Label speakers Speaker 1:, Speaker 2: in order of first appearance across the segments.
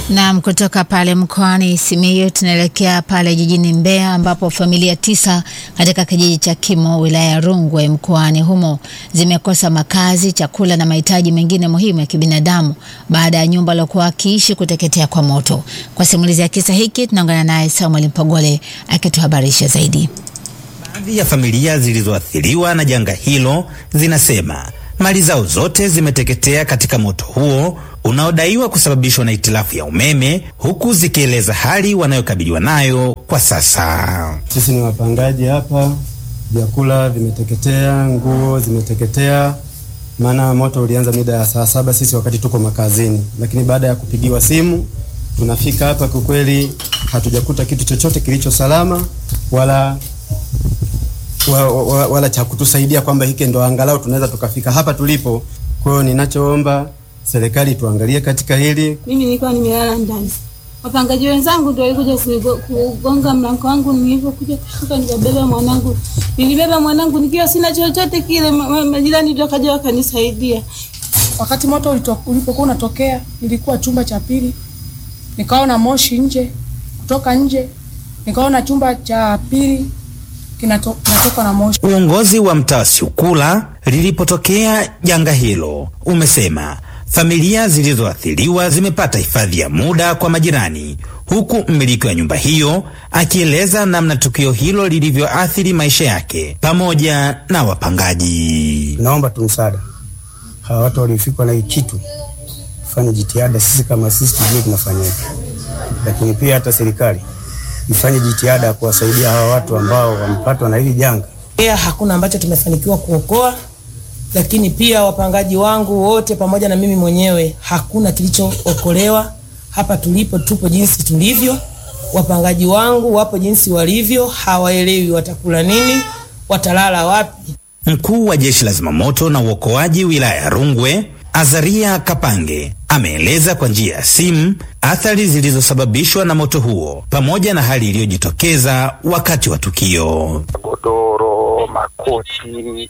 Speaker 1: Naam, kutoka pale mkoani Simiyu tunaelekea pale jijini Mbeya ambapo familia tisa katika kijiji cha Kimo wilaya ya Rungwe mkoani humo zimekosa makazi, chakula na mahitaji mengine muhimu ya kibinadamu baada ya nyumba waliokuwa wakiishi kuteketea kwa moto. Kwa simulizi ya kisa hiki tunaungana naye Samuel Mpogole akituhabarisha zaidi.
Speaker 2: Baadhi ya familia zilizoathiriwa na janga hilo zinasema mali zao zote zimeteketea katika moto huo unaodaiwa kusababishwa na itilafu ya umeme, huku zikieleza hali wanayokabiliwa nayo kwa sasa.
Speaker 3: Sisi ni wapangaji hapa, vyakula vimeteketea, nguo zimeteketea, maana moto ulianza mida ya saa saba sisi wakati tuko makazini, lakini baada ya kupigiwa simu tunafika hapa, kwa kweli hatujakuta kitu chochote kilicho salama wala wa, wa, wala cha kutusaidia kwamba hiki ndo angalau tunaweza tukafika hapa tulipo. Kwa hiyo ninachoomba serikali tuangalie katika hili.
Speaker 4: Mimi nilikuwa nimelala ndani, wapangaji wenzangu ndio walikuja kugonga mlango wangu. Nilipokuja kushuka, nikabeba mwanangu, nilibeba mwanangu nikiwa sina chochote kile. Majirani ndio kaja wakanisaidia.
Speaker 5: Wakati moto ulipokuwa unatokea, nilikuwa chumba cha pili, nikaona moshi nje. Kutoka nje nikaona chumba cha pili kinatoka na moshi.
Speaker 2: Uongozi wa mtaa Siukula lilipotokea janga hilo umesema familia zilizoathiriwa zimepata hifadhi ya muda kwa majirani, huku mmiliki wa nyumba hiyo akieleza namna tukio hilo lilivyoathiri maisha yake pamoja na wapangaji.
Speaker 3: Naomba tu msaada, hawa watu waliofikwa na hii kitu tufanye jitihada, sisi kama sisi tujue tunafanyaje, lakini pia hata serikali ifanye jitihada ya kuwasaidia hawa watu ambao wamepatwa na hili janga.
Speaker 6: Pia hakuna ambacho tumefanikiwa kuokoa, lakini pia wapangaji wangu wote pamoja na mimi mwenyewe hakuna kilichookolewa. Hapa tulipo tupo jinsi tulivyo, wapangaji wangu wapo jinsi walivyo, hawaelewi watakula nini, watalala wapi.
Speaker 2: Mkuu wa jeshi la zimamoto na uokoaji wilaya ya Rungwe Azaria Kapange ameeleza kwa njia ya simu athari zilizosababishwa na moto huo pamoja na hali iliyojitokeza wakati wa tukio.
Speaker 7: Godoro, makoti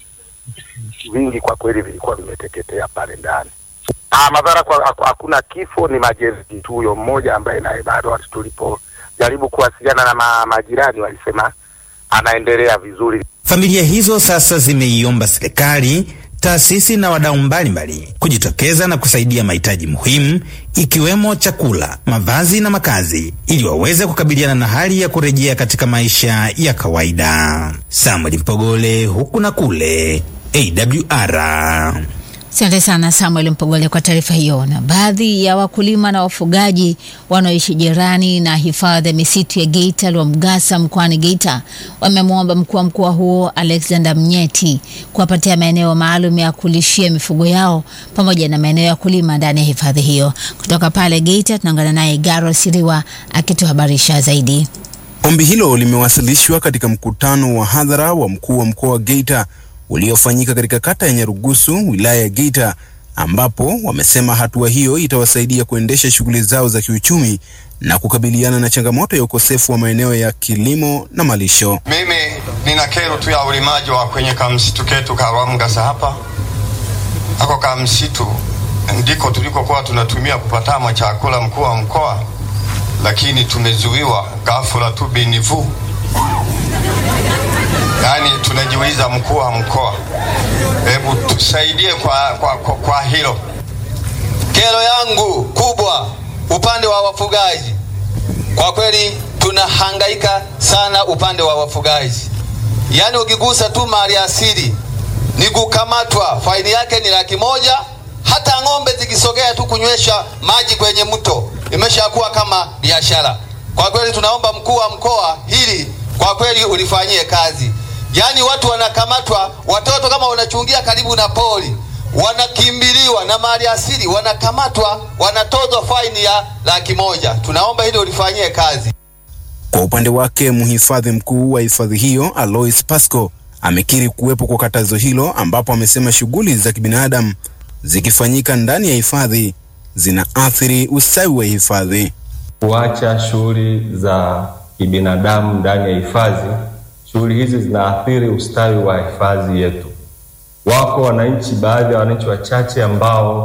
Speaker 7: vingi kwa kweli vilikuwa vimeteketea pale ndani. Ah, madhara kwa hakuna kifo, ni majeruhi tu. Huyo mmoja ambaye naye bado watu tulipojaribu kuwasiliana na ma, majirani walisema anaendelea vizuri.
Speaker 2: Familia hizo sasa zimeiomba serikali taasisi na wadau mbalimbali kujitokeza na kusaidia mahitaji muhimu ikiwemo chakula, mavazi na makazi ili waweze kukabiliana na hali ya kurejea katika maisha ya kawaida. Samuel Mpogole, huku na kule, AWR.
Speaker 1: Asante sana Samuel Mpogole kwa taarifa hiyo. Na baadhi ya wakulima na wafugaji wanaoishi jirani na hifadhi ya misitu ya Geita Lwamgasa mkoani Geita wamemwomba mkuu wa mkoa huo Alexander Mnyeti kuwapatia maeneo maalum ya kulishia mifugo yao pamoja na maeneo ya kulima ndani ya hifadhi hiyo. Kutoka pale Geita tunaungana naye Garo Siriwa akituhabarisha zaidi.
Speaker 8: Ombi hilo limewasilishwa katika mkutano wa hadhara wa mkuu wa mkoa wa Geita uliofanyika katika kata ya Nyarugusu wilaya ya Geita ambapo wamesema hatua hiyo itawasaidia kuendesha shughuli zao za kiuchumi na kukabiliana na changamoto ya ukosefu wa maeneo ya kilimo na malisho.
Speaker 9: Mimi nina kero tu ya ulimaji wa kwenye kamsitu ketu ka Lwamgasa hapa. Ako kamsitu ndiko tulikokuwa tunatumia kupatama chakula mkuu wa mkoa, lakini tumezuiwa ghafula tu binivu Yaani tunajiuliza mkuu wa mkoa, hebu tusaidie kwa, kwa, kwa, kwa hilo.
Speaker 10: Kero yangu kubwa upande wa wafugaji, kwa kweli tunahangaika sana upande wa wafugaji. Yaani ukigusa tu mali asili ni kukamatwa, faini yake ni laki moja. Hata ng'ombe zikisogea tu kunywesha maji kwenye mto imeshakuwa kama biashara. Kwa kweli tunaomba mkuu wa mkoa hili kwa kweli ulifanyie kazi. Yaani watu wanakamatwa, watoto kama wanachungia karibu na pori wanakimbiliwa na mali asili, wanakamatwa, wanatozwa faini ya laki moja. Tunaomba hili ulifanyie kazi.
Speaker 8: Kwa upande wake, mhifadhi mkuu wa hifadhi hiyo Alois Pasco amekiri kuwepo kwa katazo hilo, ambapo amesema shughuli za kibinadamu zikifanyika ndani ya hifadhi zinaathiri ustawi wa hifadhi.
Speaker 11: Kuacha shughuli za kibinadamu ndani ya hifadhi, shughuli hizi zinaathiri ustawi wa hifadhi yetu. Wako wananchi, baadhi ya wananchi wachache ambao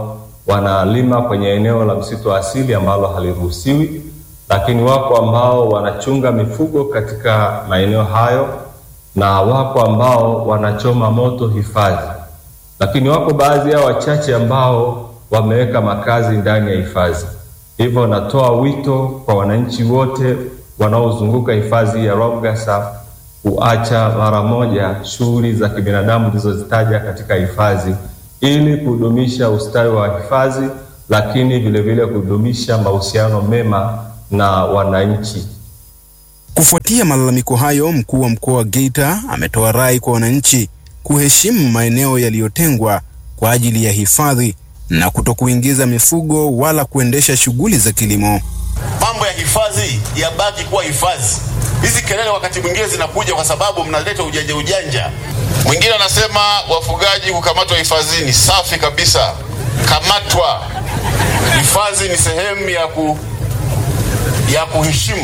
Speaker 11: wanalima kwenye eneo la msitu wa asili ambalo haliruhusiwi, lakini wako ambao wanachunga mifugo katika maeneo hayo na wako ambao wanachoma moto hifadhi, lakini wako baadhi yao wachache ambao wameweka makazi ndani ya hifadhi. Hivyo natoa wito kwa wananchi wote wanaozunguka hifadhi ya Rwamgasa kuacha mara moja shughuli za kibinadamu zilizozitaja katika hifadhi ili kudumisha ustawi wa hifadhi, lakini vilevile kudumisha mahusiano mema na wananchi.
Speaker 8: Kufuatia malalamiko hayo, mkuu wa mkoa wa Geita ametoa rai kwa wananchi kuheshimu maeneo yaliyotengwa kwa ajili ya hifadhi na kutokuingiza mifugo wala kuendesha shughuli za kilimo.
Speaker 12: Mambo ya hifadhi yabaki kuwa hifadhi. Hizi kelele wakati mwingine zinakuja kwa sababu mnaleta ujanja ujanja. Mwingine anasema wafugaji kukamatwa hifadhini. Safi kabisa, kamatwa. Hifadhi ni sehemu ya ku ya kuheshimu,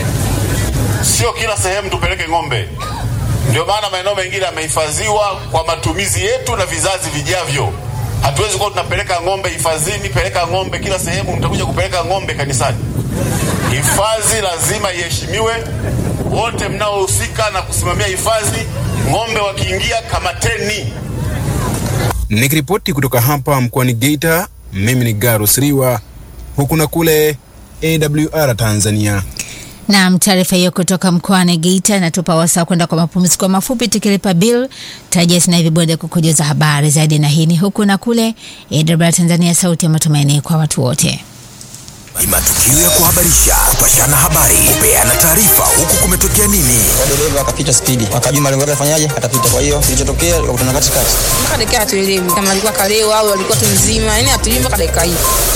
Speaker 12: sio kila sehemu tupeleke ng'ombe. Ndio maana maeneo mengine yamehifadhiwa kwa matumizi yetu na vizazi vijavyo. Hatuwezi kuwa tunapeleka ng'ombe hifadhini, peleka ng'ombe kila sehemu, mtakuja kupeleka ng'ombe kanisani. Hifadhi lazima iheshimiwe. Wote mnaohusika na kusimamia hifadhi, ng'ombe wakiingia, kamateni.
Speaker 8: Nikiripoti kutoka hapa mkoani Geita, mimi ni Garus Riwa, huku na kule AWR Tanzania.
Speaker 1: Naam, taarifa hiyo kutoka mkoani Geita inatupa wasaa kwenda kwa mapumziko mafupi. Tukilipa bill tarajia sina hivi bonde kukujuza habari zaidi, na hii ni huku na kule AWR Tanzania, sauti ya matumaini kwa watu wote.
Speaker 13: Ni matukio ya kuhabarisha, kupashana habari, kupeana taarifa, huku kumetokea nini.
Speaker 14: dereva akapita spidi, akajua malengo yake afanyaje, atapita. Kwa hiyo kilichotokea ikakutana katikati,
Speaker 15: mpaka dakika hatuelewi kama alikuwa kalewa au alikuwa tu mzima, yani hatujui mpaka dakika hii.